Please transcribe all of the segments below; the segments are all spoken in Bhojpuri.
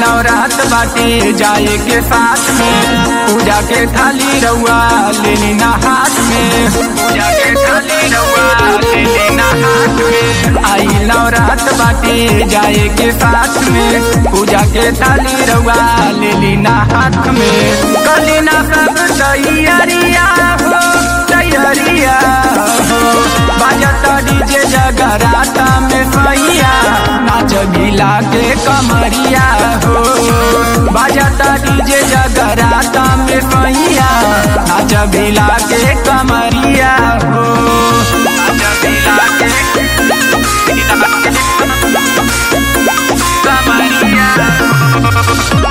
नवरात बाटे जाए के साथ में पूजा के थाली रउआ ले लेना हाथ में पूजा के थाली रउआ ले लेना हाथ में आई नवरात बाटे जाए के साथ में पूजा के थाली रउआ ले लेना हाथ में कलिना सब तैयारिया हो तैयारिया हो बाजता डीजे जगराता में सैया नाच गिला के कमरिया हो बाजता डीजे जगराता में सैया नाच गिला के कमरिया हो नाच गिला के कमरिया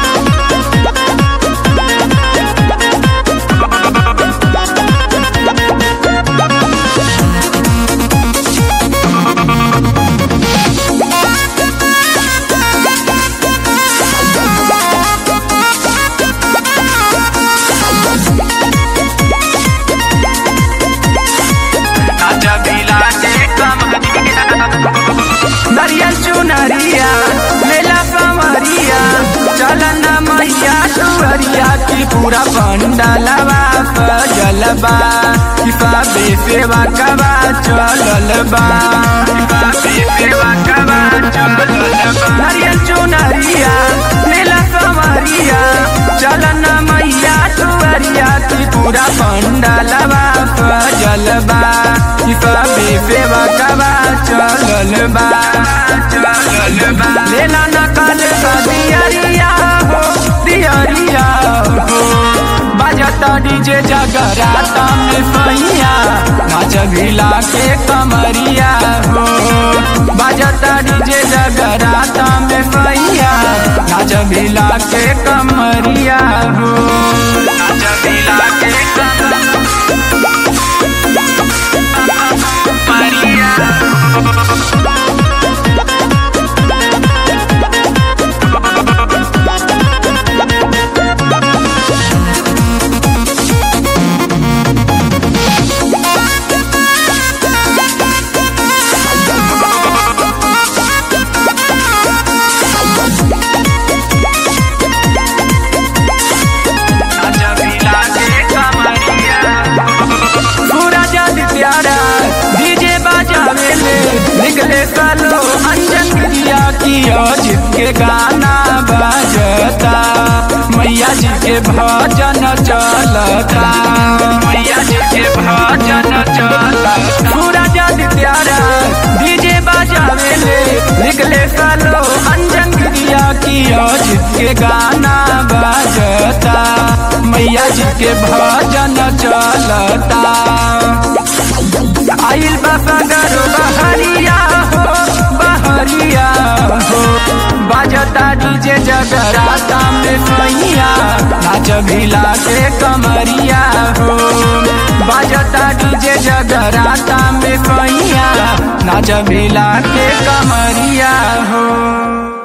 नाच गिला के कमरिया नरियल चुनरिया मेला कमरिया चलन मैया सुअरिया की पूरा पंडलवा सजलबा किसाबे सेवा कबा चललबा किसाबे सेवा कबा चललबा नरियल चुनरिया मेला कमरिया चलन मैया सुअरिया की पूरा पंडलवा सजलबा किसाबे सेवा कबा चललबा चललबा लेला नकल का दियरिया हो दियरिया हो बजता डीजे जगराता में सैया नाच भिला के कमरिया हो बजता डीजे जगराता में सैया नाच भिला के कमरिया हो नाच भिला के कमरिया सूरज प्यारा डीजे बाजावे ले निकले सालो अंजन क्रिया की अजित के गाना बजता मैया जी के भजन चलता मैया जी के भजन चलता सूरज प्यारा डीजे बाजावे ले निकले सालो अंजन क्रिया की अजित के गाना बजता मैया जी के भजन चलता आइल बसगर बहरिया हो बहरिया हो बाजता डीजे जगराता में सैया नाच भिला के कमरिया हो बाजता डीजे जगराता में सैया नाच भिला के कमरिया हो